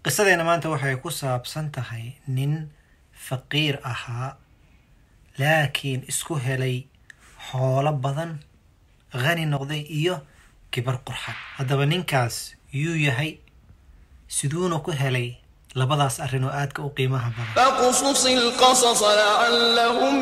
qisadeena maanta waxay ku saabsan tahay nin faqiir ahaa laakiin isku helay xoolo badan khani noqday iyo kibar qurxan haddaba ninkaas yuu yahay siduuna ku helay labadaas arrin oo aadka u qiimaha badan فاقصص القصص لعلهم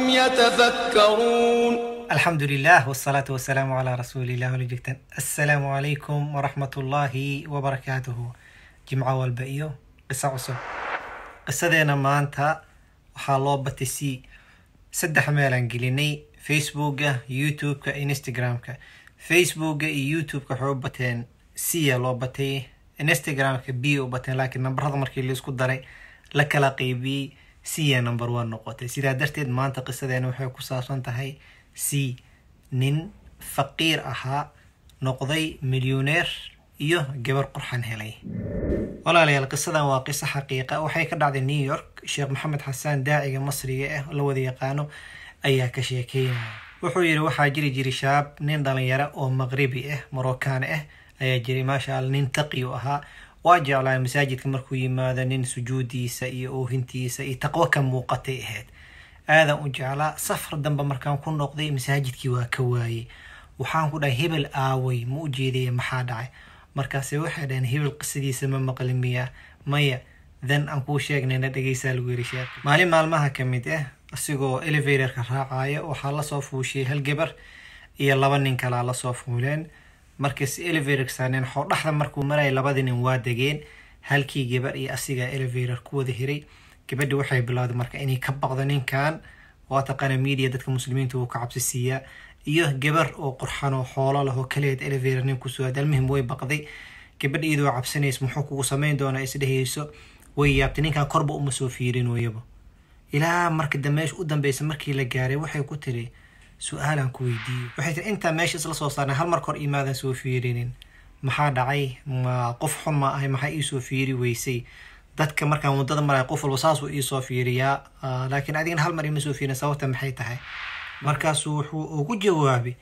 يتفكرون alxamdu lilah wsalaatu wasalaamu calaa rasuulilah wala joogtaan assalaamu calaykum waraxmatullaahi wabarakaatuhu jimco walba iyo qiso cusub qisadeena maanta waxaa loo batay si saddex meelaan gelinay facebooka youtube-ka instagram-ka facebooka iyo youtube-ka waxay u bateen siya loo batay instagram-ka b u bateen laakiin nambarada markii laisku daray la kala qeybiyey siya number one noqotay sidaa darteed maanta qisadeena waxay ku saabsan tahay c nin faqiir ahaa noqday milyuneer iyo gabar qurxan helay walaalayaal qisadan waa qiso xaqiiqa waxay ka dhacday new york sheekh maxamed xasaan daaciga masriga ah la wada yaqaano ayaa ka sheekeynaya wuxuu yidhi waxaa jiri jiray shaab nin dhalinyaro oo maqribi ah marocaan ah ayaa jiray maasha alla nin taqi u ahaa waa jeclaa masaajidka markuu yimaado nin sujuudiisa iyo oohintiisa iyo taqwo ka muuqatay ahayd aadan u jeclaa safar dambe markaan ku noqday masaajidkii waa ka waayey waxaan ku dhahay hebel aaway ma u jeedaya maxaa dhacay markaase waxay dhaheen hebel qisadiisa ma maqli miya maya dan aan kuu sheegnayna dhegeysaa lagu yiri sheekh maalin maalmaha ka mid ah asigoo elevatorka raacaya waxaa lasoo fuushiyay hal gabar iyo laba nin kalaa lasoo fuuleen markas elevatorka saarneen xoodhaxda markuu maraya labadii nin waa degeen halkii gabar iyo asigaa elevator ku wada hiray gabadhi waxay bilowday marka inay ka baqdo ninkan waa taqaana media dadka muslimiinta uu ka cabsi siiyaa iyo gabar oo qurxan oo xoolo leh oo kaleed elevator nin kusoo aad almuhim way baqday gabadha iyadoo cabsanaysa muxuu kugu samayn doonaa isdhehayso way yaabtay ninkan korba uma soo fiirin wayaba ilaa marka meesha u dambeysa markii la gaaray waxay ku tiri su-aalaan ku weydiiyey waxay tiri intaa meesha isla soo saarnay hal mar kor imaadan soo fiirinin maxaa dhacay ma qof xun ma ahay maxaa iisoo fiiri weysay dadka markaan waddada maraya qof walba saasuu iisoo fiiriyaa laakiin adigana hal mar ima soo fiirin sababta maxay tahay markaasuu wuxuu ugu jawaabay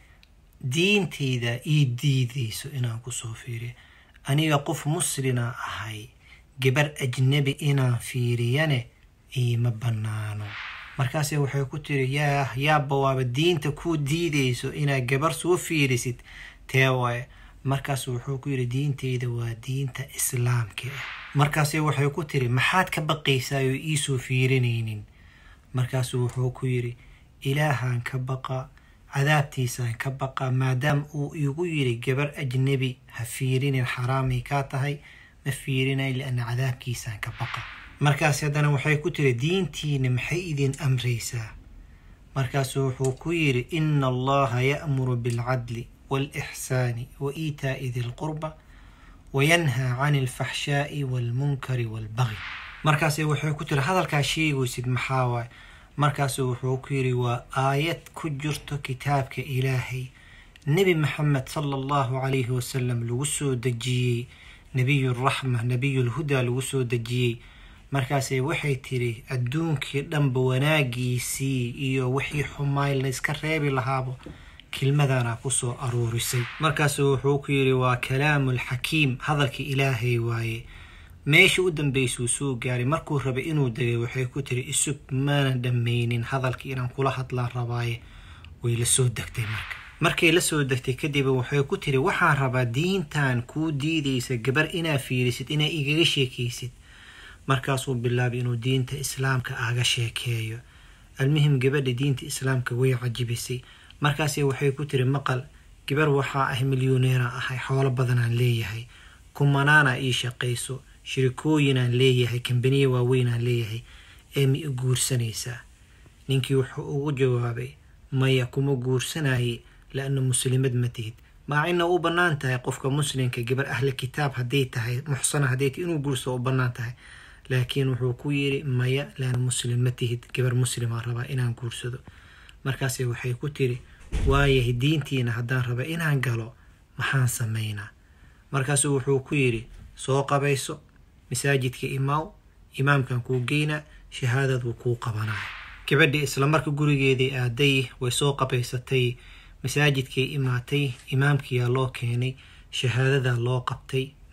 diintayda ii diidayso inaan kusoo fiiriyo aniga qof muslina ahay gabar ajnabi inaan fiiriyane iima bannaano markaase waxay ku tiri yaa yaaba waaba diinta kuu diidayso inaad gabar soo fiirisid tee waaye markaasu wuxuu ku yidhi diintayda waa diinta islaamka ah markaase waxay ku tiri maxaad ka baqaysaayoo iisoo fiirinaynin markaasuu wuxuu ku yidhi ilaahaan ka baqa cadaabtiisaan ka baqa maadaama uu igu yidhi gabar ajnebi ha fiirinin xaraamay kaa tahay ma fiirinay lianna cadaabkiisaan ka baqa markaas haddana waxay ku tiri diintiina maxay idin amraysaa markaasuu wuxuu ku yidhi ina allaha ya'muru bilcadli waalixsaani wa iitaa'i di lqurba wayanhaa cani alfaxshaa'i waalmunkari waalbagyi markaase waxay ku tiri hadalkaa sheegaysid maxaa waay markaasuu wuxuu ku yidhi waa aayad ku jirto kitaabka ilaahay nebi maxamed sala allahu calayhi wasalam lagu soo dejiyey nebiyuraxma nebiyulhudaa lagu soo dejiyey markaase waxay tiri adduunkii dhanba wanaagiisii iyo wixii xumaay layska reebi lahaabo kelmadana kusoo aruurisay markaasu wuxuu ku yidhi waa kalaamulxakiim hadalka ilaahay waaye meesha u dambeysuu soo gaaray markuu rabay inuu degay waxay ku tiri isug maana dhammaynin hadalkii inaan kula hadlaan rabaaye way la soo degtay marka markay la soo degtay kadib waxay ku tiri waxaan rabaa diintan kuu diidaysa gabar inaa fiirisid inaa igaga sheekaysid markaasuu bilaabay inuu diinta islaamka aga sheekeeyo almuhim gabadha diinta islaamka way cajibisay markaase waxay ku tiri maqal gabar waxaa ah milyuneera ahay xoolo badanaan leeyahay kumanaana ii shaqayso shirikooyinaan leeyahay kambaniya waaweynaan leeyahay ee ma i guursanaysaa ninkii wuxuu ugu jawaabay maya kuma guursanayay la-anna muslimad ma tihid maacina u bannaan tahay qofka muslimka gabar ahli kitaab hadday tahay muxsana hadday tahay inuu guursado u bannaan tahay laakiin wuxuu ku yidhi maya laana muslim ma tihid gabar muslimaa rabaa inaan guursado markaase waxay ku tiri waayahay diintiina haddaan raba inaan galo maxaan samaynaa markaasuu wuxuu ku yidhi soo qabayso masaajidka imaaw imaamkan kuu geynaa shahaadad wuu kuu qabanaya gabadhii islamarka gurigeedii aaday way soo qabaysatay masaajidkay imaatay imaamkiyaa loo keenay shahaadadaa loo qabtay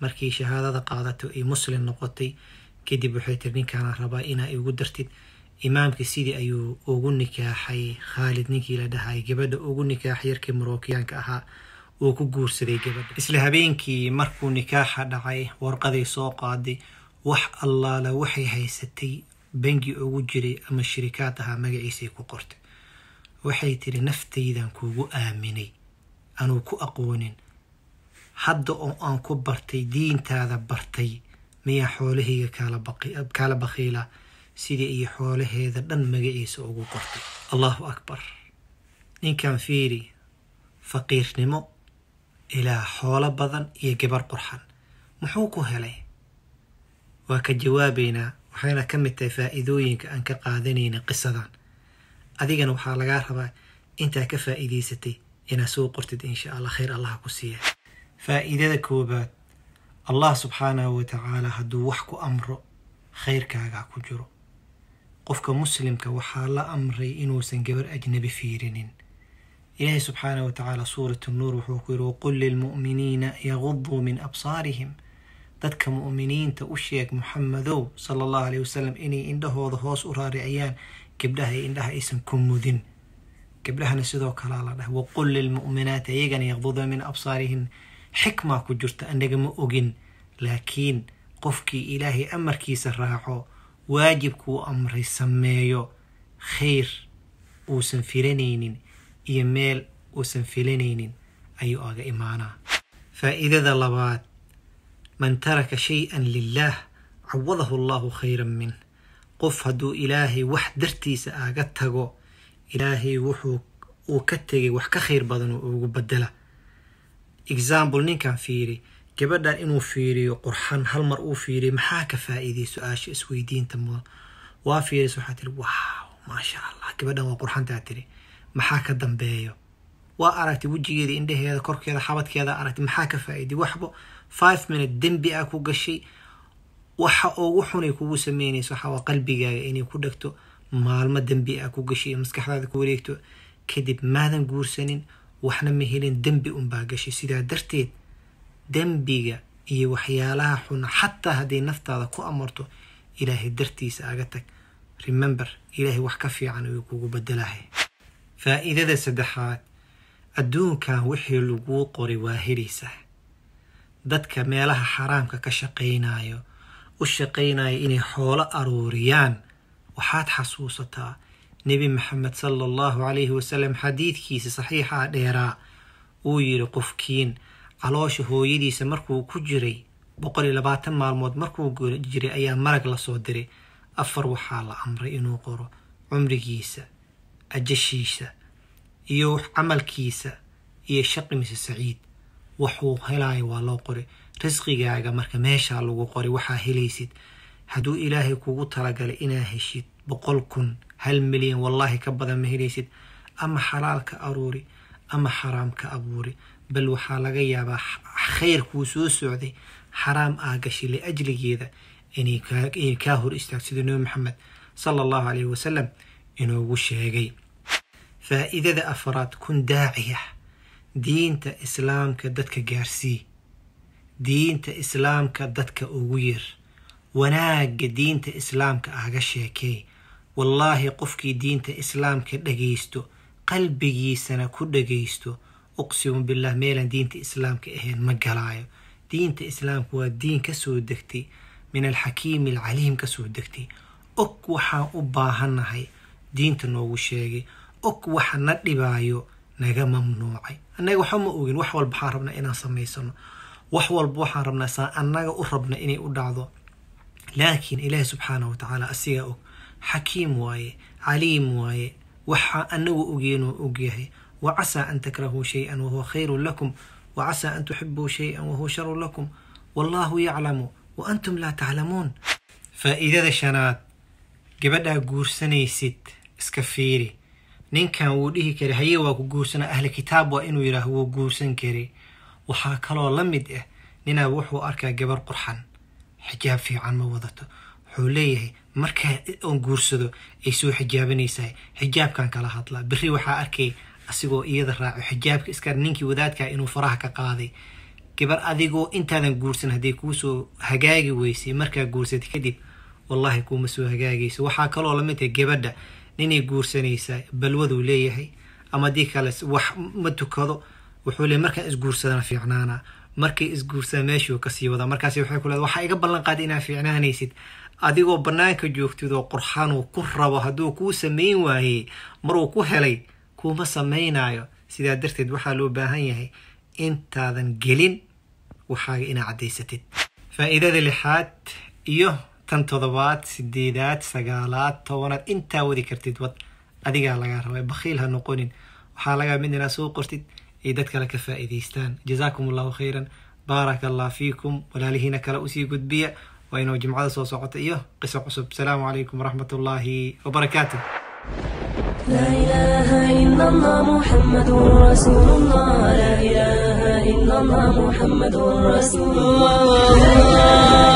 markii shahaadada qaadato ay muslim noqotay kadib waxay tiri ninkaana rabaa inaa igu dartid imaamkii sidii ayuu ugu nikaaxay khaalid ninkii la dhahay gabadha ugu nikaaxay yarkii marookiyaanka ahaa uu ku guursaday gabadha isla habeenkii markuu nikaaxa dhacay warqaday soo qaaday wax allaala waxay haysatay bangi ugu jiray ama shirikaad ahaa magaciisay ku qortay waxay tiri naftaydan kuugu aaminay anuu ku aqoonin hadda oo aan ku bartay diintaada bartay miyaa xoolahayga kaala bakiila sidii iyo xoolaheeda dhan magaciisa ugu qortay allahu akbar ninkan fiiri faqiirnimo ilaa xoolo badan iyo gabar qurxan muxuu ku helay waa ka jawaabaynaa waxayna ka mid tahay faa'iidooyinka aan ka qaadanayna qisadan adigana waxaa lagaa rabaa intaa ka faa'iidaysatay inaad soo qortid insha allah khayr allaha ku siiya faa'iidada koobaad allah subxaanahu wa tacaala hadduu wax ku amro khayrkaagaa ku jiro qofka muslimka waxaa la amray inuusan gabar ajnabi fiirinin ilaahay subxaanahu wa tacaala suurat nuur wuxuu ku yidhi waqul lilmu'miniina yaguduu min absaarihim dadka mu'miniinta u sheeg muxamedow sala allahu aleyh wasalam inay indhahooda hoos u raariciyaan gabdhaha iyo indhaha aysan ku mudin gabdhahana sidoo kalea la dhahay waqul lilmu'minaati ayagana yaqduda min absaarihin xikmaa ku jirta annaga ma ogin laakiin qofkii ilaahay amarkiisa raaco waajibkuu amray sameeyo khayr uusan filanaynin iyo meel uusan filanaynin ayuu aga imaanaa faa'iidada labaad man taraka shay-an lilaah cawadahu allahu khayran min qof hadduu ilaahay wax dartiisa aga tago ilaahay wuxuu uu ka tegay wax ka khayr badan oo ugu bedela example ninkan fiiri gabadhan inuu fiiriyo qurxan hal mar uu fiiriyo maxaa ka faa'iiday su-aasha isweydiinta mudan waa fiiris waxaa tiri wow maasha allah gabadhan waa qurxantaa tiri maxaa ka dambeeyo waa aragtay wejigeeda indhaheeda korkeeda xabadkeeda aragtay maxaa ka faa'iiday waxba five minute dembi ah ku gashay waxa ugu xunay kugu sameynayso waxaa waa qalbigaaga inay ku dhegto maalmo dembi ah ku gashay iyo maskaxdaada ku wareegto kadib maadan guursanin waxna ma helin dembi unbaa gashay sidaa darteed dembiga iyo waxyaalaha xuna xataa hadday naftaada ku amarto ilaahay dartiisa aga tag remember ilaahay wax ka fiican ayuu kugu bedelahay faa'iidada saddexaad adduunkan wixii laguu qoray waa helaysaa dadka meelaha xaraamka ka shaqaynayo u shaqaynaya inay xoolo aruuriyaan waxaad xasuusataa nebi maxamed sala allahu calayhi wasalam xadiidkiisa saxiixaa dheeraa uu yidhi qofkiin caloosha hooyadiisa markuu ku jiray boqol iyo labaatan maalmood markuu jiray ayaa marag lasoo diray afar waxaa la amray inuu qoro cumrigiisa ajashiisa iyo camalkiisa iyo shaqimiisa saciid waxuu helayo waa loo qoray risqigaaga marka meeshaa lagu qoray waxaa helaysid hadduu ilaahay kugu talagalay inaa heshid boqol kun hal milyan wallaahi ka badan ma helaysid ama xalaal ka aruuri ama xaraam ka abuuri bal waxaa laga yaabaa khayr kuu soo socday xaraam aa gashay liajligeeda inay kaa hor istaag sida nebi maxamed sala allahu calayhi wasalam inoogu sheegay faa'iidada afraad kun daaciya diinta islaamka dadka gaarsii diinta islaamka dadka ugu yir wanaagga diinta islaamka aga sheekee wallaahi qofkii diinta islaamka dhagaysto qalbigiisana ku dhagaysto uqsimu billah meelaan diinta islaamka ahayn ma galaayo diinta islaamka waa diin kasoo degtay min alxakiimi alcaliim kasoo degtay og waxaan u baahannahay diinta noogu sheegay og waxa na dhibaayo naga mamnuucay annaga waxa ma ogin wax walba waxaan rabnaa inaan samaysano wax walba waxaan rabnaa saa annaga u rabna inay u dhacdo laakiin ilaahi subxaanahu wa tacaala asigaa og xakiim waaye caliim waaye waxaa anagu ogeenoo ogyahay wa casaa an takrahuu shay-an wahuwa khayrun lakum wa casaa an tuxibuu shay-an wahuwa sharun lakum wallaahu yaclamu wa antum laa taclamuun faa'iidada shanaad gabadhaa guursanaysid iska fiiri ninkan wuu dhihi kara haye waa ku guursana ahli kitaab waa inuu yidhaah wuu guursan kari waxaa kaloo la mid ah ninaa wuxuu arkaa gabar qurxan xijaab fiican ma wadato wuxuu leeyahay markaa oon guursado ay soo xijaabanaysahay xijaabkan kala hadlaa beri waxaa arkay asigoo iyada raaco xijaabka iska ninkii wadaadkaa inuu faraha ka qaaday gabar adigoo intaadan guursan hadday kuusoo hagaagi weysay markaa guursatay kadib wallahi kuuma soo hagaagayso waxaa kaloo lamid tahay gabadha ninay guursanaysaa balwaduu leeyahay ama haddii kale wax ma tukado wuxuu leey markaan isguursadana fiicnaana markay isguursada meeshuu kasii wadaa markaas waxay ku leeda waxaa iga ballan qaada inaad fiicnaanaysid adigoo banaanka joogtid oo qurxaanuu ku rabo hadduu kuu samayn waayey maruu ku helay kuuma samaynayo sidaa darteed waxaa loo baahan yahay intaadan gelin waxaaga inaa caddaysatid faa'iidada lixaad iyo tan toddobaad sideedaad sagaalaad tobanaad intaa wadi kartid wad adigaa lagaa rabay bakhiil ha noqonin waxaa lagaa mid inaad soo qortid ay dad kale ka faa'iidaystaan jazaakum allahu khayran baaraka allah fiikum walaalihiina kale usii gudbiya waa inuu jimcada soo socota iyo qiso cusub asalaamu calaykum waraxmat ullaahi wabarakaatu لا إله إلا الله محمد رسول الله لا إله إلا الله محمد رسول الله